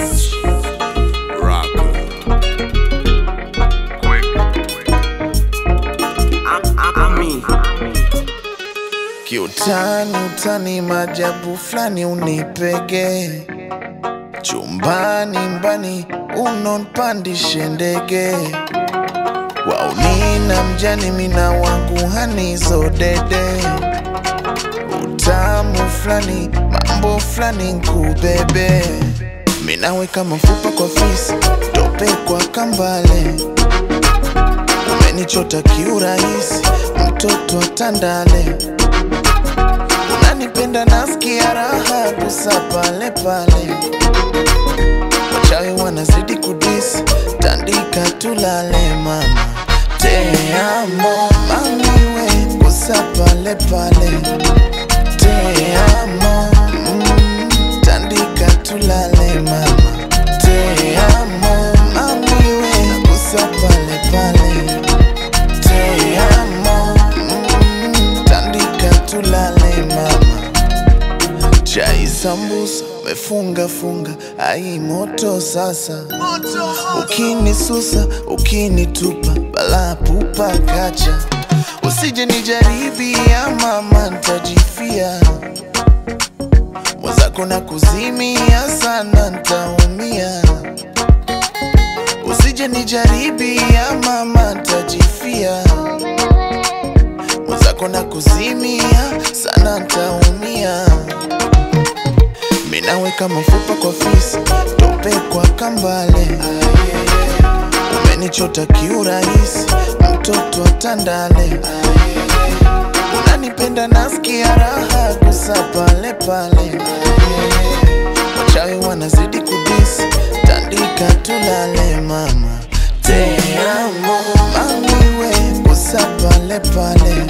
Kiutani utani majabu fulani unipege chumbani mbani unonpandishe ndege waunina mjani mina wangu hanizo dede utamu fulani mambo fulani nkubebe minaweka mafupa kwa fisi tope kwa kambale umenichota kiurahisi mtoto wa tandale unanipenda nasikia raha kusa pale pale wachawi wanazidi kudisi tandika tulale mama teamo mamiwe kusa pale pale teamo mm, tandika tulale mama teamo mamiwe kusa pale pale teamo mm, tandika tulale mama chai sambusa mefunga funga ai moto sasa ukinisusa ukinitupa bala pupa kacha usije nijaribia mama ntajifia mwenzako na kuzimia sana ntaumia usije nijaribia mama ntajifia mwenzako na kuzimia sana ntaumia minaweka mafupa kwa fisi tope kwa kambale umenichota kiurahisi mtoto wa tandale unanipenda nasikia raha kusa pale pale wachawi wanazidi kudisi tandika tulale mama teamo mamiwe kusa pale pale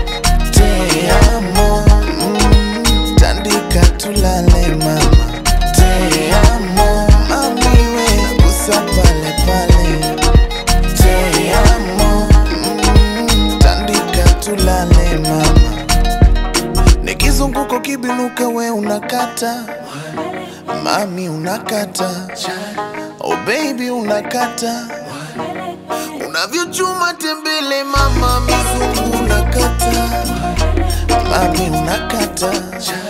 teamo mm, tandika tulale mama teamo mamiwe kusa pale pale teamo mm, tandika tulale mama nikizunguko kibinuka we unakata mami unakata oh baby unakata unavyochuma tembele mama mizungu unakata mami unakata